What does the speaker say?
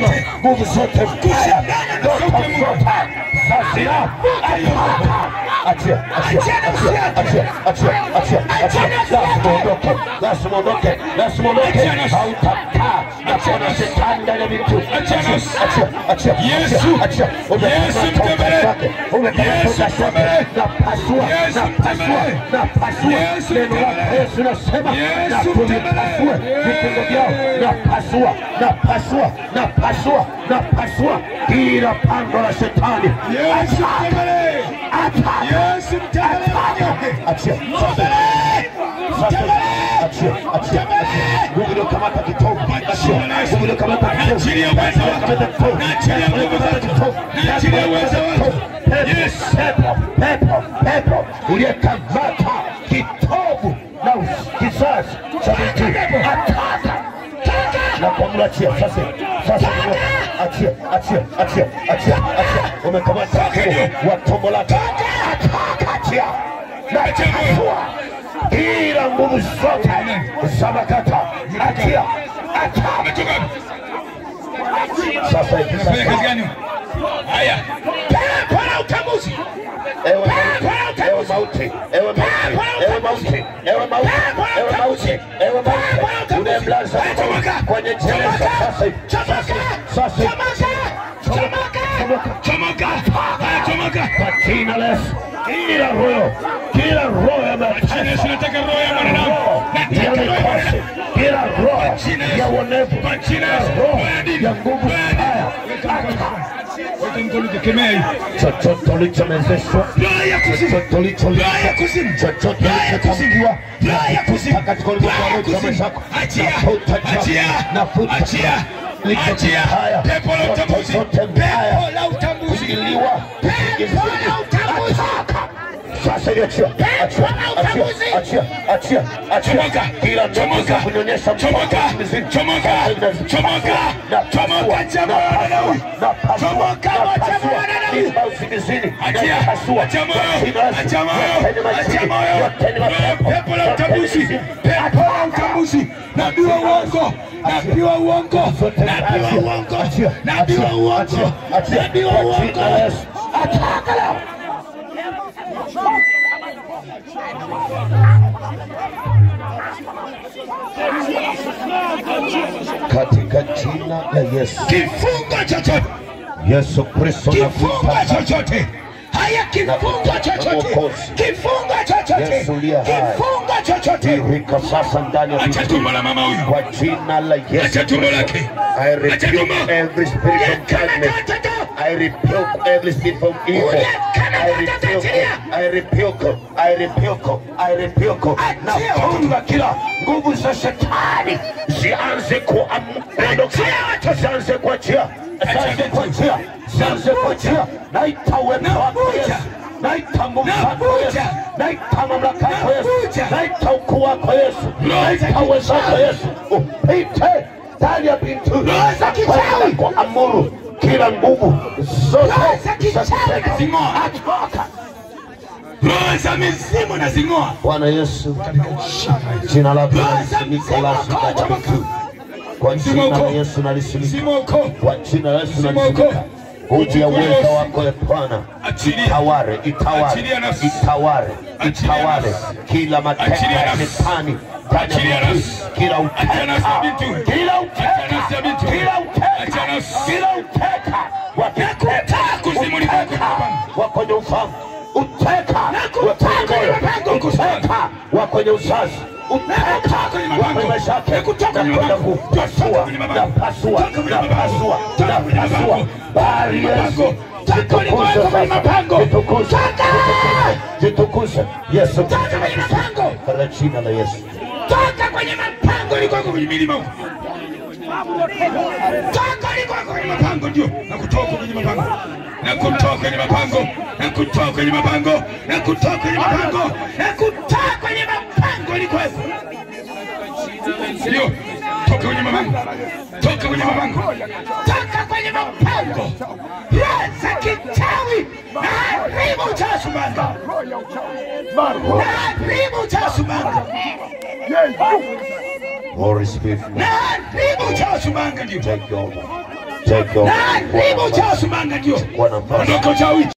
zote, nguvu zote mbaya, kushindana na ndoto sauti ya Mungu. zote sasa, achia, achia, achia, achia, achia, achia, achia, lazima uondoke, lazima uondoke, lazima uondoke, Achia nafsi. hautakaa na kuona shetani ndani ya vitu. Achia nafsi. Achia, achia, Yesu. achia, achia, umekamata Yesu uta mtembele. wake, umekamata Yesu uta wake, mtembele. napasua, Yesu napasua, mtembele. napasua, Yesu neno lako mtembele. Yesu nasema, Yesu na tulipasue mtembele. vifungo vyao, napasua, napasua, napasua, napasua kila pango la shetani. Yesu mtembele. Yesu mtembele wanyonge. Achia. Sasa, achia, achia, achia. Nguvu iliyokamata kitovu, achia. Nguvu iliyokamata kitovu, Naachilia uwezo wako. iliyokamata kitovu, Naachilia nguvu iliyokamata zako. kitovu, Naachilia uwezo wako. Pepo, Yes. pepo, pepo, pepo uliyekamata kitovu na kizazi cha mtu, ataka na kumwachia sasa. Sasa ni- achia, achia, achia, achia, achia. Umekamata mfumo wa tumbo lake, ataka, achia na chafua ila nguvu zote za makata, achia, achia. Umetoka wapi? Sasa hivi, Unafanya sasa kazi gani? Haya. Pepo la utambuzi. Ewe mauti, ewe mauti, ewe mauti, ewe mauti, ewe mauti, ewe mauti, ewe mauti, unayemlaza mtu kwenye jeneza sasa hivi, sasa hivi, sasa hivi. Chomoka. Chomoka. Haya, chomoka. Kwa jina la Yesu, kila roho, kila roho ya Jina Yesu, mateso, nataka roho ya mwanadamu. roho ya Nataka roho ya mikosi, mwanadamu. kila roho jina Yesu. ya uonevu, Kwa jina kila Yesu. roho Roho ya dini. ya nguvu Roho ya dini. mbaya, Weka mkono kemea hii. chochote ulichomezeshwa Roho ya kuzimu. chochote ulicholishwa, Roho ya kuzimu. chochote Roho ya kuzimu. ulichotamkiwa, Roho ya kuzimu. nafuta katika ulimwengu Roho ya wa kuzimu. zako, Achia. nafuta jina, Achia. nafuta Achia. jina. Licho Achia. mbaya, Pepo la zote utambuzi. zote mbaya, Pepo la utambuzi. kuingiliwa, Pepo la utambuzi. Ataka. Sasa hivi achia, achia, Pepo la achia, utambuzi. achia, achia, achia. Chomoka. Kila ndoto za Chomoka. kunyonyesha mtoto Chomoka. mizimu. Chomoka. Sasa hivi nazipasua, Chomoka. napasua, Chomoka, jamaa wa napasua, Nanawi. napasua, Chomoka, jamaa wa napasua. Nanawi. Mimba usingizini, Achia. napasua. Achia moyo. Kwa jina la Yesu. Achia moyo. Yote ni majini, Achia moyo. yote ni mapepo, Pepo la yote ni utambuzi. mizimu. Pepo la utambuzi. Nabii wa uongo. Nabii wa uongo. Zote Nabii wa achia, uongo. achia, Nabii wa achia, uongo. achia, achia. Nabii wa Kwa jina la uongo. Yesu. Ataka leo. katika jina la Yesu. Kifungo chochote. Yesu Kristo Kifungo nakuita chochote. Haya kifungo chochote. Kifungo chochote. Yesu uliye hai. Kifungo chochote. tirika sasa ndani ya Acha vitu tumbo la mama huyu. kwa jina la Yesu Acha tumbo Kristo. lake. I Acha tumbo. rebuke every spirit of darkness. I rebuke every spirit from evil. I rebuke, I rebuke, I rebuke, I rebuke. Nafunga kila nguvu za shetani zianze kuondoka, zianze kuachia, zianze kuachia, zianze kuachia. Naita uwepo wako Yesu, naita nguvu zako Yesu, naita mamlaka yako Yesu, naita ukuu wako Yesu, naita uwezo wako Yesu, upite ndani ya bintu kwenda kuamuru kila nguvu zote za kuteka Zing'oa. atoka. Roho za mizimu na zing'oa. Bwana Yesu, jina lako nalisimika lasi katika vitu. Kwa jina la Yesu nalisimika, Mzimu uko. kwa jina la Yesu Mzimu nalisimika. uko. Uji ya uweza wako e Bwana, Achilia. itaware, itaware, Achilia nafsi. itaware, Achilia itaware nafsi. kila mateka Achilia ya nafsi. shetani ndani Achilia ya mtu, nafsi. kila Achilia nafsi ya bintu. uteka, kila Achilia nafsi ya uteka, bintu. kila Achilia uteka, nafsi. kila uteka wa Nakutaa kuzimu ni kwako, uteka Baba. wa kwenye ufahamu, uteka wa Nakutaa kwenye kwenye moyo, mapengo, uteka wa kwenye uzazi, uteka Nakutaa kwenye wa mapengo. kwenye maisha yake, Nakutaa kwenye nakwenda mapengo. kupasua, Toka kwenye mapengo. napasua, Toka kwenye mapengo. napasua, Toka kwenye napasua, mapengo. bali Yesu Mapengo. Toka kwenye Jitukuze kwenye sasa. mapengo. Jitukuze. Toka. Jitukuze. Yesu Toka kwenye mapengo. Katika jina la Yesu. Toka kwenye mapango likwako kwenye milima huko. Toka likwako kwenye mapango ndio. Na kutoka kwenye mapango. Na kutoka kwenye mapango. Na kutoka kwenye mapango. Na kutoka kwenye mapango. Na kutoka kwenye mapango likwako. Ndio. Toka kwenye mapango. Toka kwenye mapango. Toka kwenye mapango. Roho za kichawi. Na haribu cha Sumbawanga. Na haribu cha Sumbawanga. Holy Spirit, Na haribu cha Sumbawanga ndio. take over. Take over. na haribu uchawi wa sumbanga ndio Chukua nafasi. ondoka uchawi